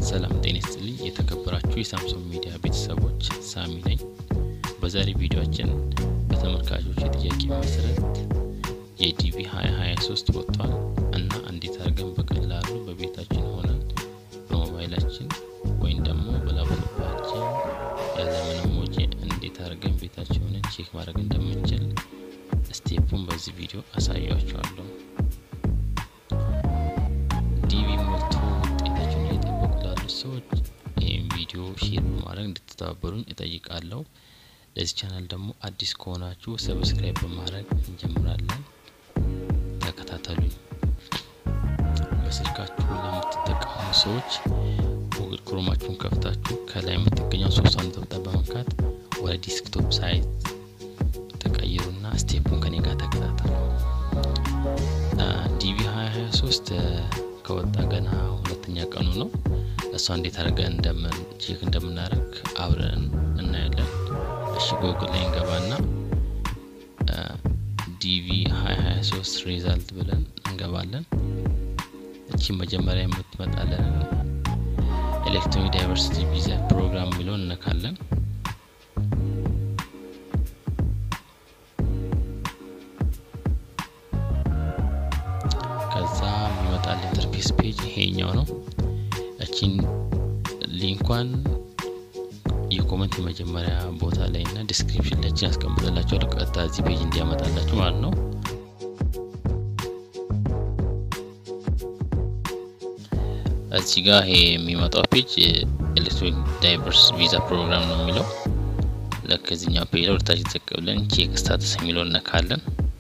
ሰላም ጤና ይስጥልኝ የተከበራችሁ የሳምሶን ሚዲያ ቤተሰቦች ሳሚ ነኝ። በዛሬ ቪዲዮአችን በተመልካቾች የጥያቄ መሰረት የዲቪ 2023 ወጥቷል እና እንዴት አድርገን በቀላሉ በቤታችን ሆነን በሞባይላችን ወይም ደግሞ በላፕቶፓችን ያለምንም ወጪ እንዴት አድርገን ቤታችን ሆነን ቼክ ማድረግ እንደምንችል ስቴፑን በዚህ ቪዲዮ አሳያችኋለሁ። ዲቪ ሞልቶ ውጤታቸውን እየጠበቁ ላሉ ሰዎች ይህም ቪዲዮ ሼር በማድረግ እንድትተባበሩኝ እጠይቃለሁ። ለዚህ ቻናል ደግሞ አዲስ ከሆናችሁ ሰብስክራይብ በማድረግ እንጀምራለን። ተከታተሉኝ። በስልካችሁ ለምትጠቀሙ ሰዎች ጉግል ክሮማችሁን ከፍታችሁ ከላይ የምትገኘው ሶስቷን ነጠብጣብ በመንካት ወደ ዲስክቶፕ ሳይት ተቀይሩና ስቴፑን ከኔ ጋር ተከታተሉ። ዲቪ 2023 ከወጣ ገና ሁለተኛ ቀኑ ነው። እሷ እንዴት አድርገን እንደምን ቼክ እንደምናደርግ አብረን እናያለን። እሺ ጎግል ላይ እንገባና ዲቪ 2023 ሪዛልት ብለን እንገባለን። እቺ መጀመሪያ የምትመጣለን ኤሌክትሮኒክ ዳይቨርሲቲ ቪዛ ፕሮግራም የሚለውን እነካለን። ከዛ የሚመጣል ኢንተርፌስ ፔጅ ይሄኛው ነው። እቺን ሊንኳን የኮመንት የመጀመሪያ ቦታ ላይ እና ዲስክሪፕሽን ላይ ያስቀምጥላቸው ቀጥታ እዚህ ፔጅ እንዲያመጣላችሁ ማለት ነው። እዚህ ጋር ይሄ የሚመጣው ፔጅ ኤሌክትሮኒክ ዳይቨርስ ቪዛ ፕሮግራም ነው የሚለው። ለከዚህኛው ፔጅ ላይ ወደታች ዝቅ ብለን ቼክ ስታተስ የሚለውን እነካለን።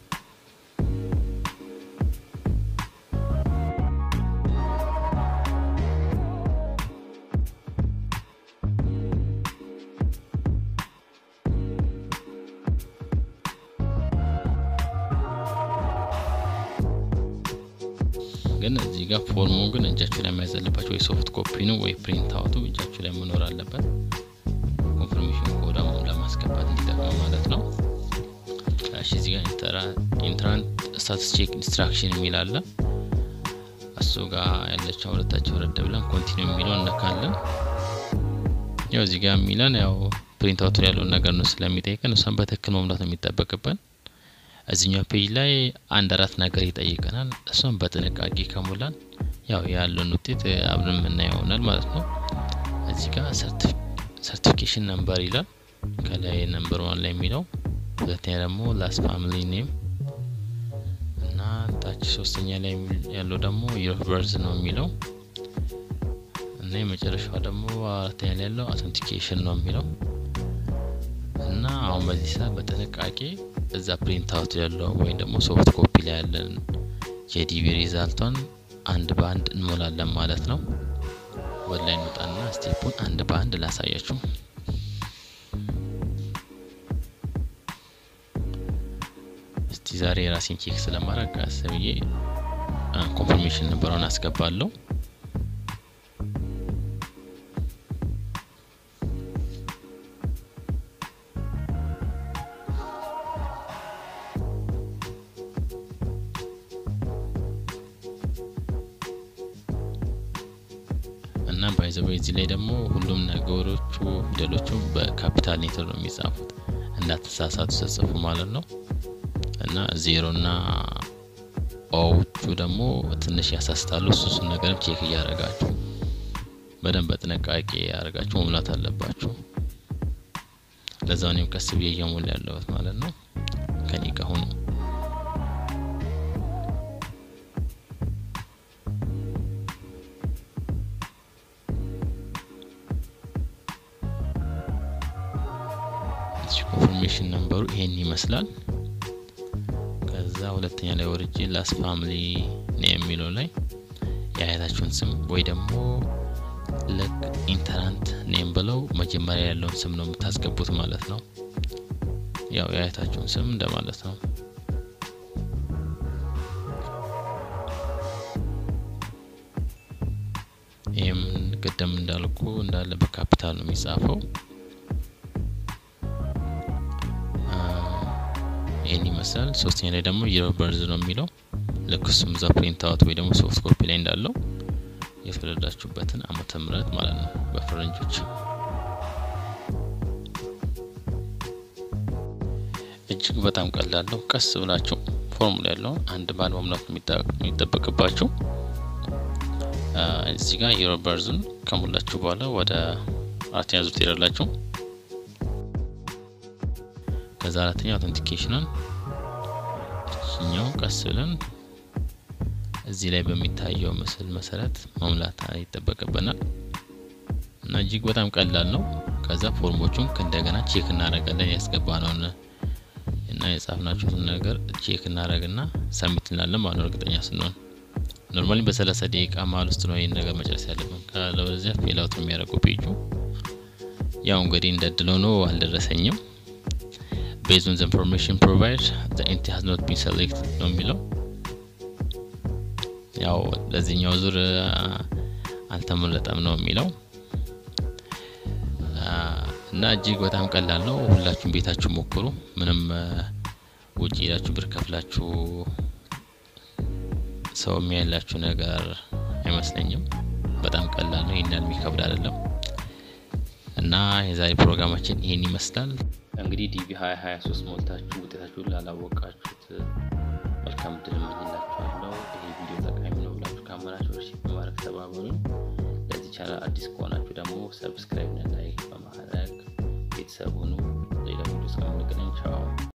ግን እዚህ ጋር ፎርሙ ግን እጃችሁ ላይ መያዝ አለባቸው። ወይ ሶፍት ኮፒ ነው ወይ ፕሪንት አውቱ እጃችሁ ላይ መኖር አለበት። ኮንፈርሜሽን ኮዳ ለማስገባት እንዲጠቅሙ ማለት ነው። እሺ እዚህ ጋር ኢንትራንት ስታትስ ቼክ ኢንስትራክሽን የሚል አለ። እሱ ጋር ያለችው ሁለታቸው ወረድ ብለን ኮንቲኒው የሚለው እነካለን። ያው እዚህ ጋር የሚለን ያው ፕሪንት አውቱ ያለውን ነገር ነው ስለሚጠይቀን እሷን በትክክል መሙላት ነው የሚጠበቅብን። እዚኛው ፔጅ ላይ አንድ አራት ነገር ይጠይቀናል። እሷን በጥንቃቄ ከሞላን ያው ያለውን ውጤት አብረን የምናየው ይሆናል ማለት ነው። እዚህ ጋር ሰርቲፊኬሽን ነምበር ይላል ከላይ ነምበር ዋን ላይ የሚለው ሁለተኛ ደግሞ ላስት ፋሚሊ ኔም እና ታች ሶስተኛ ላይ ያለው ደግሞ የር በርዝ ነው የሚለው እና የመጨረሻው ደግሞ አራተኛ ላይ ያለው አውተንቲኬሽን ነው የሚለው እና አሁን በዚህ ሰዓት በጥንቃቄ እዛ ፕሪንት አውት ያለው ወይም ደግሞ ሶፍት ኮፒ ላይ ያለን የዲቪ ሪዛልቷን አንድ በአንድ እንሞላለን ማለት ነው። ወደ ላይ እንውጣና ስቴፑን አንድ በአንድ ላሳያችሁ። እስቲ ዛሬ የራሴን ቼክ ስለማድረግ አስብዬ ኮንፈርሜሽን ነበረውን አስገባለሁ። እና ባይዘው እዚህ ላይ ደግሞ ሁሉም ነገሮቹ ፊደሎቹ በካፒታል ሌተር ነው የሚጻፉት እንዳትሳሳቱ ተጽፉ ማለት ነው። እና ዜሮ እና ኦዎቹ ደግሞ ትንሽ ያሳስታሉ። እሱሱን ነገርም ቼክ እያደረጋችሁ በደንብ በጥንቃቄ ያደረጋችሁ መሙላት አለባችሁ። ለዛው እኔም ቀስ ብዬ እየሞላ ያለሁት ማለት ነው። ከኔ ጋር ሁኑ። ኮንፎርሜሽን ነምበሩ ይሄን ይመስላል። ከዛ ሁለተኛ ላይ ወርጄ ላስ ፋሚሊ ነው የሚለው ላይ የአያታችሁን ስም ወይ ደግሞ ልክ ኢንተራንት ኔም ብለው መጀመሪያ ያለውን ስም ነው የምታስገቡት ማለት ነው። ያው የአያታችሁን ስም እንደማለት ነው። ይህም ቅድም እንዳልኩ እንዳለ በካፒታል ነው የሚጻፈው። ይህን ይመስላል። ሶስተኛ ላይ ደግሞ የር በርዝ ነው የሚለው ልክ እሱም እዛ ፕሪንት አውት ወይ ደግሞ ሶፍት ኮፒ ላይ እንዳለው የተወለዳችሁበትን ዓመተ ምህረት ማለት ነው በፈረንጆች። እጅግ በጣም ቀላል ነው። ቀስ ብላችሁ ፎርሙላ ያለውን አንድ ባል መሙላት የሚጠበቅባችሁ እዚህ ጋር የሮ በርዝን ከሞላችሁ በኋላ ወደ አራተኛ ዙር ትሄዳላችሁ። ከዛ አራተኛ አውተንቲኬሽንን እኛው ቀስ ብለን እዚህ ላይ በሚታየው ምስል መሰረት መሙላት ይጠበቅብናል እና እጅግ በጣም ቀላል ነው። ከዛ ፎርሞቹን እንደገና ቼክ እናደርጋለን ያስገባነውን እና የጻፍናችሁትን ነገር ቼክ እናደርግና ሰሚት እንላለን ማለት ነው እርግጠኛ ስንሆን ኖርማሊ በሰላሳ ደቂቃ መሀል ውስጥ ነው ይህን ነገር መጨረስ ያለብን። ካለበለዚያ ፌል አውት የሚያደርገው ፔጁ። ያው እንግዲህ እንደ እድል ሆኖ አልደረሰኝም። ቤዝድ ኦን ዘ ኢንፎርሜሽን ፕሮቫይድ ዘ ኤንቲ ሃዝ ኖት ቢን ሴሌክት ነው የሚለው። ያው ለዚህኛው ዙር አልተመረጠም ነው የሚለው እና እጅግ በጣም ቀላል ነው። ሁላችሁም ቤታችሁ ሞክሩ። ምንም ውጭ ሄዳችሁ ብር ከፍላችሁ ሰው የሚያላችሁ ነገር አይመስለኝም። በጣም ቀላል ነው። ይህን ያህል የሚከብድ አይደለም። እና የዛሬ ፕሮግራማችን ይህን ይመስላል። እንግዲህ ዲቪ ሀያ ሀያ ሶስት ሞልታችሁ ውጤታችሁን ላላወቃችሁት መልካም ድል እመኝላችኋለሁ። ይህ ቪዲዮ ጠቃሚ ነው ብላችሁ ካመናችሁ ሺ በማድረግ ተባበሩኝ። ለዚህ ቻናል አዲስ ከሆናችሁ ደግሞ ሰብስክራይብ እና ላይክ በማድረግ ቤተሰብ ሁኑ። ሌላ ቪዲዮ እስከምንገናኝ ቻው።